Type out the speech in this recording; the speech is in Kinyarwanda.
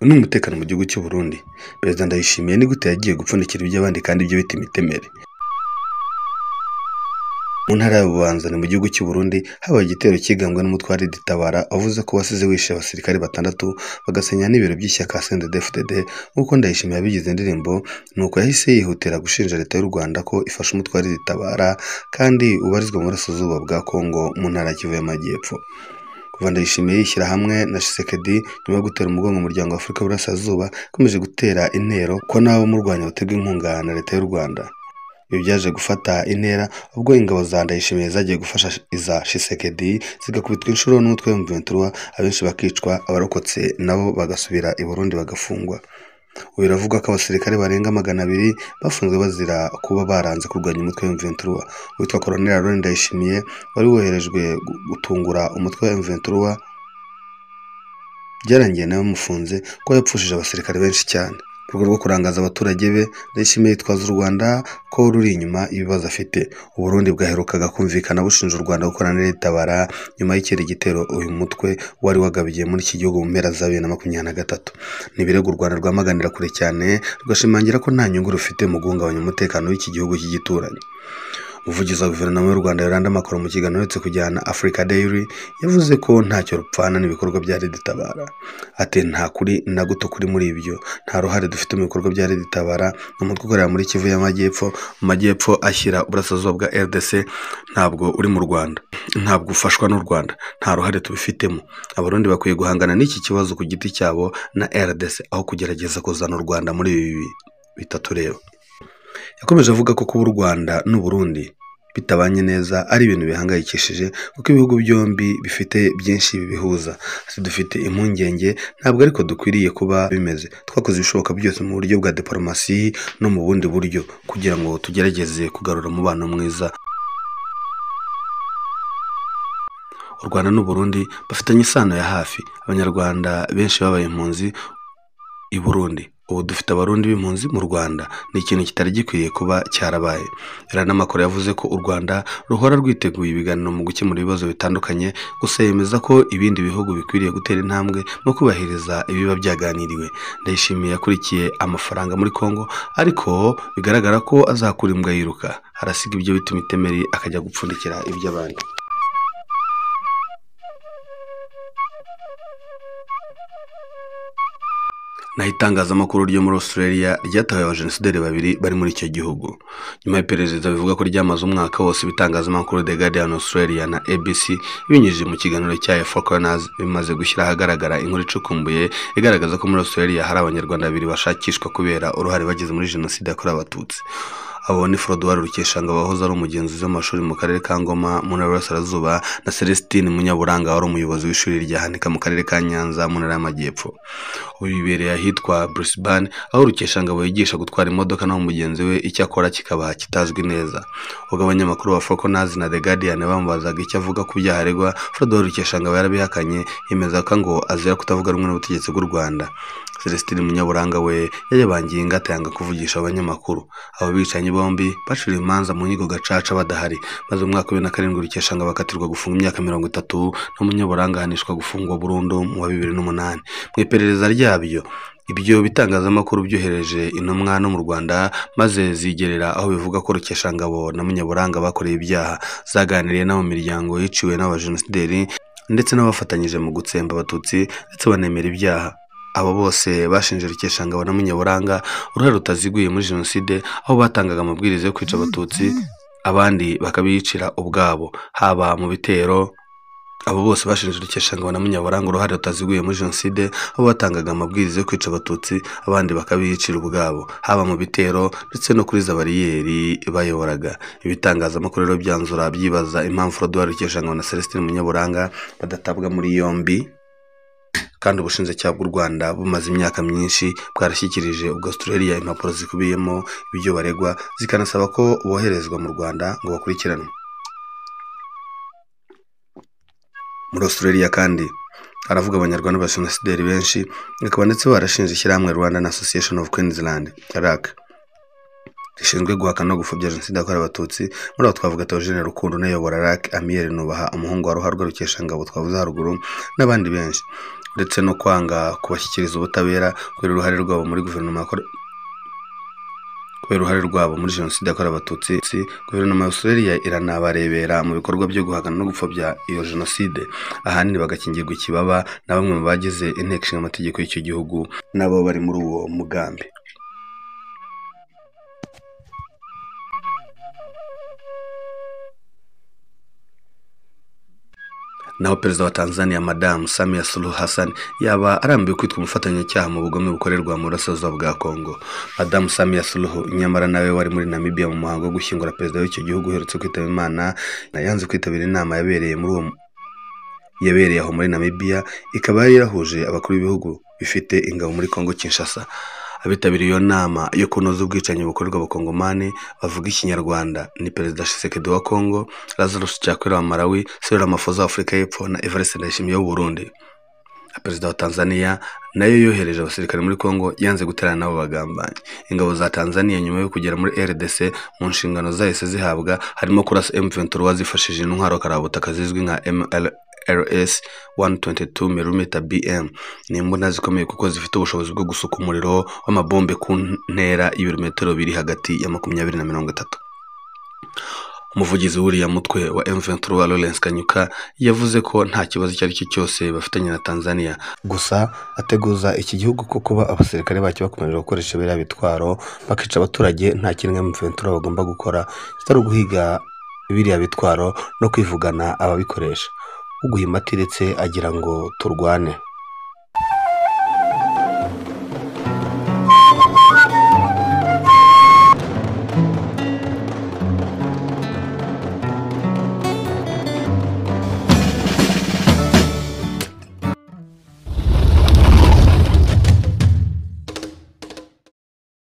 n'umutekano mu gihugu cy'u Burundi perezida ndayishimiye ni gute yagiye gupfunikira iby'abandi kandi ibyo bita imitemeri mu ntara ya bubanza ni mu gihugu cy'u Burundi habaye igitero cyigambwe n'umutware Ditabara avuze ko wasize wishe abasirikare batandatu bagasenya n'ibiro by'ishyaka CNDD-FDD nk'uko Ndayishimiye yabigize indirimbo nuko yahise yihutira gushinja leta y'u Rwanda ko ifasha umutware Ditabara kandi ubarizwa mu burasirazuba bwa Kongo mu ntara ya Kivu y'Amajyepfo kuva Ndayishimiye yishyira hamwe na Tshisekedi nyuma yo gutera umugongo umuryango wa Afurika y'Uburasirazuba yakomeje gutera intero ko n'abamurwanya baterwa inkunga na leta y'u Rwanda ibi byaje gufata intera ubwo ingabo za Ndayishimiye zagiye gufasha iza Tshisekedi zigakubitwa inshuro n'umutwe w'Imventura abenshi bakicwa abarokotse nabo bagasubira i Burundi bagafungwa ubu biravuga ko abasirikare barenga magana abiri bafunzwe bazira kuba baranze kurwanya umutwe w'Imventura witwa Colonel Laurent Ndayishimiye wari woherejwe gutungura umutwe wa Imventura byarangiye nawe bamufunze kuko yapfushije abasirikare benshi cyane mu rwego rwo kurangaza abaturage be ndayishimiye yitwaza u Rwanda ko ruri inyuma ibibazo afite u Burundi bwaherukaga kumvikana bushinja u Rwanda gukorana n'itabara nyuma y'ikindi gitero uyu mutwe wari wagabiye muri iki gihugu mu mpera za bibiri na makumyabiri na gatatu ni ibirego u Rwanda rwamaganira kure cyane rugashimangira ko nta nyungu rufite mu guhungabanya umutekano w'iki gihugu cy'igituranyi umuvugizi wa guverinoma y'u rwanda yoranda makoro mu kiganiro uretse kujyana africa dairy yavuze ko ntacyo rupfana n'ibikorwa bya leta itabara ati nta kuri na guto kuri muri ibyo nta ruhare dufite mu bikorwa bya leta itabara ni umutwe ukorera muri kivu y'amajyepfo mu majyepfo ashyira uburasirazuba bwa rdc ntabwo uri mu rwanda ntabwo ufashwa n'u rwanda nta ruhare tubifitemo abarundi bakwiye guhangana n'iki kibazo ku giti cyabo na rdc aho kugerageza kuzana u rwanda muri ibi bitatu rero yakomeje avuga ko kuba u rwanda n'u burundi bitabanye neza ari ibintu bihangayikishije kuko ibihugu byombi bifite byinshi bibihuza dufite impungenge ntabwo ariko dukwiriye kuba bimeze twakoze ibishoboka byose mu buryo bwa diporomasi no mu bundi buryo kugira ngo tugerageze kugarura umubano mwiza u rwanda n'u burundi bafitanye isano ya hafi abanyarwanda benshi babaye impunzi i burundi ubu dufite abarundi b'impunzi mu rwanda ni ikintu kitari gikwiye kuba cyarabaye iranamakuru yavuze ko u rwanda ruhora rwiteguye ibiganiro mu gukemura ibibazo bitandukanye gusa yemeza ko ibindi bihugu bikwiriye gutera intambwe no kubahiriza ibiba byaganiriwe ndayishimiye yakurikiye amafaranga muri congo ariko bigaragara ko azakura imbwa yiruka arasiga ibyo bita imitemeri akajya gupfundikira iby'abandi naho itangazamakuru ryo muri Australia ryatahuye abajenosideri babiri bari muri icyo gihugu nyuma y'iperereza bivuga ko ryamaze umwaka wose ibitangazamakuru The Guardian Australia na ABC ibinyujije mu kiganiro cya Foreigners bimaze gushyira ahagaragara inkuru icukumbuye igaragaza ko muri Australia hari abanyarwanda babiri bashakishwa kubera uruhare bagize muri jenoside yakorewe abatutsi abo ni Frodouard Rukeshanga wahoze ari umugenzuzi w'amashuri mu karere ka Ngoma mu ntara y'Iburasirazuba na Celestine Munyaburanga wari umuyobozi w'ishuri rya Hanika mu karere ka Nyanza mu ntara y'Amajyepfo ubu bibereye ahitwa Brisbane aho Rukeshanga bigisha gutwara imodoka naho mugenzi we icyo akora kikaba kitazwi neza ubwo abanyamakuru ba Foreigners na The Guardian bamubazaga icyo avuga ku byaha aregwa Frodouard Rukeshanga yarabihakanye yemeza ko ngo azira kutavuga rumwe n'ubutegetsi bw'u Rwanda Celestine Munyaburanga we yayabangiye ingata yanga kuvugisha abanyamakuru abo bicanyi bombi bacuriye imanza mu nkiko gacaca badahari maze mu mwaka wa bibiri na karindwi Rukeshanga bakatirwa gufunga imyaka mirongo itatu na Munyaburanga ahanishwa gufungwa burundu mu wa bibiri n'umunani mu iperereza ryabyo ibyo bitangazamakuru byohereje intumwa no mu Rwanda maze zigerera aho bivuga ko Rukeshangabo na Munyaburanga bakoreye ibyaha zaganiriye n'abo miryango yiciwe n'abajenosideri ndetse n'abafatanyije mu gutsemba abatutsi ndetse banemera ibyaha abo bose bashinje Rukeshangabo na Munyaburanga uruhare rutaziguye muri jenoside aho batangaga amabwiriza yo kwica abatutsi abandi bakabiyicira ubwabo haba mu bitero abo bose bashinje Rukeshangabo na Munyaburanga uruhare rutaziguye muri jenoside aho batangaga amabwiriza yo kwica abatutsi abandi bakabiyicira ubwabo haba mu bitero ndetse no kuri za bariyeri bayoboraga ibitangazamakuru rero byanzura byibaza impamvu Frodouard Rukeshangabo na Celestine Munyaburanga badatabwa muri yombi kandi ubushinjacyaha bw'u Rwanda bumaze imyaka myinshi bwarashyikirije ubwo Australia impapuro zikubiyemo ibyo baregwa zikanasaba ko boherezwa mu Rwanda ngo bakurikiranwe muri Australia kandi haravuga abanyarwanda b'abasinasideri benshi bakaba ndetse barashinze ishyirahamwe Rwandan Association of Queensland RAC rishinzwe guhakana no gupfobya jenoside yakorewe abatutsi muri abo twavuga Theogene Rukundo unayobora RAC Amiel Nubaha umuhungu wa Ruharwa Rukeshangabo twavuze haruguru n'abandi benshi ndetse no kwanga kubashyikiriza ubutabera kubera uruhare rwabo muri guverinoma yakorewe kubera uruhare rwabo muri jenoside yakorewe abatutsi guverinoma ya australia iranabarebera mu bikorwa byo guhangana no gupfobya iyo jenoside ahanini bagakingirwa ikibaba na bamwe mu bagize inteko ishinga amategeko y'icyo gihugu nabo bari muri uwo mugambi naho perezida wa tanzania madamu samia suluhu hassan yaba arambiwe kwitwa umufatanyacyaha mu bugome bukorerwa mu burasirazuba bwa kongo madamu samia suluhu nyamara nawe wari muri namibia mu muhango wo gushyingura perezida w'icyo gihugu uherutse kwitaba imana yanze kwitabira inama yabereye muri uwo yabereye aho muri namibia ikaba yari yarahuje abakuru b'ibihugu bifite ingabo muri kongo kinshasa abitabiriye iyo nama yo kunoza ubwicanyi bukorerwa abakongomani bavuga ikinyarwanda ni perezida shisekedi wa kongo lazarus cyakwera wa malawi serera mafoza wa afurika y'epfo na evariste ndayishimiye w'uburundi perezida wa tanzania nayo yohereje abasirikare muri kongo yanze guterana n'abo bagambanyi ingabo za tanzania nyuma yo kugera muri rdc mu nshingano zahise zihabwa harimo kurasa m23 zifashishije intwaro karabutaka zizwi nka ml RS 122 mm BM ni imbunda zikomeye kuko zifite ubushobozi bwo gusuka umuriro w'amabombe ku ntera y'ibirometero biri hagati ya makumyabiri na mirongo itatu umuvugizi w'uriya mutwe wa M23 Lawrence Kanyuka yavuze ko nta kibazo icyo ari cyo cyose bafitanye na Tanzania gusa ateguza iki gihugu ko kuba abasirikare bacyo bakomeje gukoresha biriya bitwaro bakica abaturage nta kimwe M23 bagomba gukora kitari uguhiga biriya bitwaro no kwivugana ababikoresha uguhima atiretse agira ngo turwane